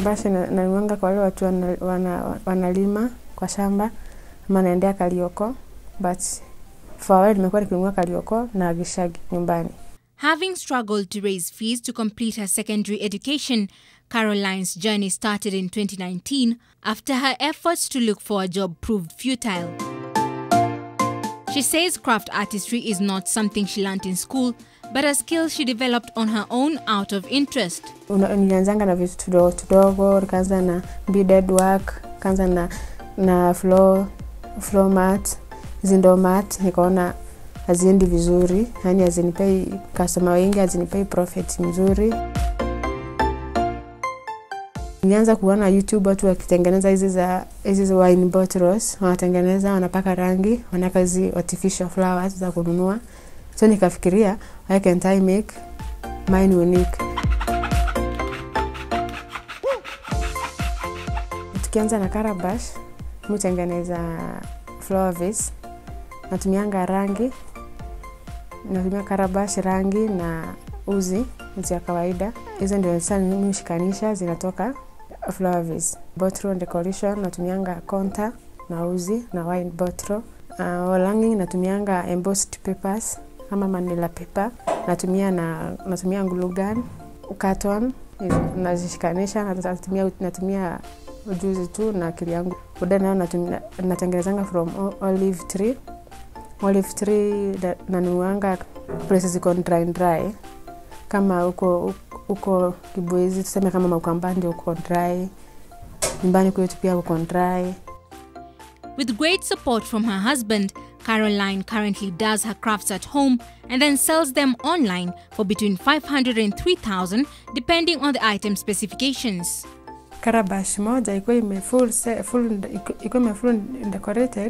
Karabashi na- nanuanga kwa wale watu wana, wana, wanalima kwa shamba ama naendea Karioko but for a while nimekuwa nikinunua Karioko na Gishagi nyumbani. Having struggled to raise fees to complete her secondary education, Caroline's journey started in 2019 after her efforts to look for a job proved futile. She says craft artistry is not something she learnt in school, but a skill she developed on her own out of interest. Una- Nilianzanga na vitu tudogo tudogo, nikaanza na beaded work, kaanza na na floor, floor mat, zindo mat, nikaona haziendi vizuri, yani hazinipei customer wengi, hazinipei profit mzuri. Nilianza kuona YouTube watu wakitengeneza hizi za hizi za wine bottles, wanatengeneza wanapaka rangi, wanaweka hizi artificial flowers za kununua. So nikafikiria why can't I make mine unique? Tukianza na Karabash, mutengeneza flower vase. Natumianga rangi, natumia Karabash rangi na uzi, uzi ya kawaida. Hizo ndio sasa mimi hushikanisha zinatoka flower vase. Bottle decoration natumianga konta na uzi na wine bottle. Uh, wall hanging natumianga embossed papers kama manila paper. Natumia na natumia glue gun, carton nazishikanisha, natumia natumia ujuzi tu na akili yangu. Uda nayo natumia- natengenezanga from o- olive tree. Olive tree da- nanuanga places ziko dry dry, kama huko huko Kibwezi, tuseme kama Maukambani uko dry, nyumbani kwetu pia uko dry. With great support from her husband, Caroline currently does her crafts at home and then sells them online for between 500 and 3000 depending on the item specifications. Karabash moja ikuwa ime full, se- full, ikuwa ime full decorated,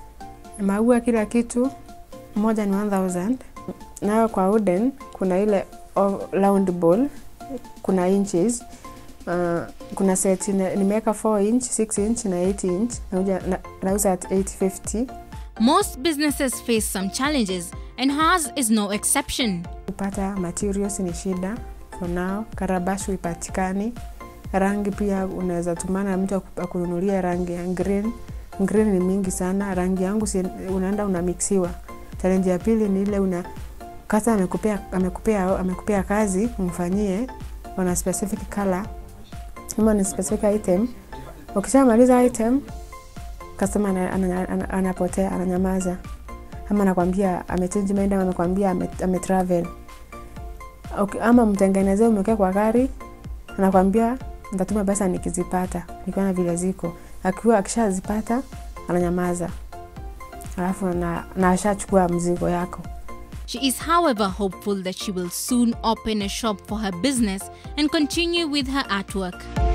maua kila kitu, moja ni 1000. Nayo kwa wooden kuna ile o- round ball, kuna inches uh, kuna set ina- nimeweka 4 inch, 6 inch na 8 inch, nauja- na- nauza at 850 Most businesses face some challenges, and hers is no exception. kupata materials ni shida for now. Karabash huipatikani. Rangi pia unaweza tumana na mtu aku- akununulie rangi ya green. Green ni mingi sana, rangi yangu si, unaenda unamixiwa. Challenge ya pili ni ile una kasa amekupea, amekupea, amekupea kazi umfanyie wana specific color ama ni specific item. Ukishamaliza item customer ana- ana- ana- anapotea, ananyamaza ama anakwambia amechange mind ama amekwambia ame, ame travel okay, ama mtengenezee umewekea kwa gari anakwambia ntatuma pesa nikizipata nikiona vile ziko akiwa akishazipata ananyamaza alafu na, na ashachukua mzigo yako She is, however, hopeful that she will soon open a shop for her business and continue with her artwork.